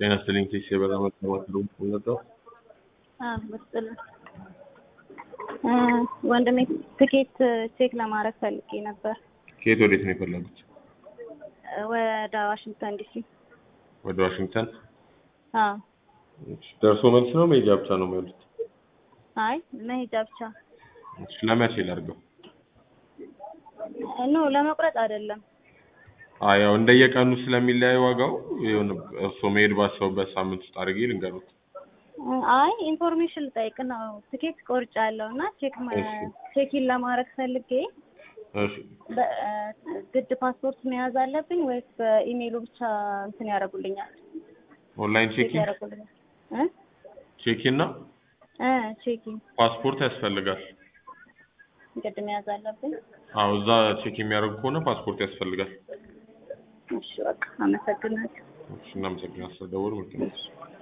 ጤና ይስጥልኝ ቴስ የበራ መጠባት ነው ነበር ምስጥል ወንድሜ ትኬት ቼክ ለማድረግ ፈልጌ ነበር። ከየት ወዴት ነው የፈለጉት? ወደ ዋሽንግተን ዲሲ። ወደ ዋሽንግተን አዎ። እሺ፣ ደርሶ መልስ ነው መሄጃ ብቻ ነው የሚሆኑት? አይ መሄጃ ብቻ እሺ፣ ለመቼ ላድርገው? ኖ ለመቁረጥ አይደለም። አይ ያው እንደየቀኑ ስለሚለያይ ዋጋው የሆነ እርስዎ መሄድ ባሰቡበት ሳምንት ውስጥ አድርጌ ልንገሩት። አይ ኢንፎርሜሽን ልጠይቅ ነው። ትኬት ቆርጫለሁ እና ቼክ እሺ። ቼኪን ለማድረግ ፈልጌ እሺ፣ በ- ግድ ፓስፖርት መያዝ አለብኝ ወይስ በኢሜይሉ ብቻ እንትን ያደርጉልኛል? ኦንላይን ቼክ ቼኪንግ ያደርጉልኛል? እ ቼኪን እና እ ቼኪንግ ፓስፖርት ያስፈልጋል። ግድ መያዝ አለብኝ። አዎ እዛ ቼክ የሚያደርጉ ከሆነ ፓስፖርት ያስፈልጋል። እሺ በቃ አመሰግናለሁ። እሺ፣ እናመሰግናለን ስለደወሉ። መልካም እሺ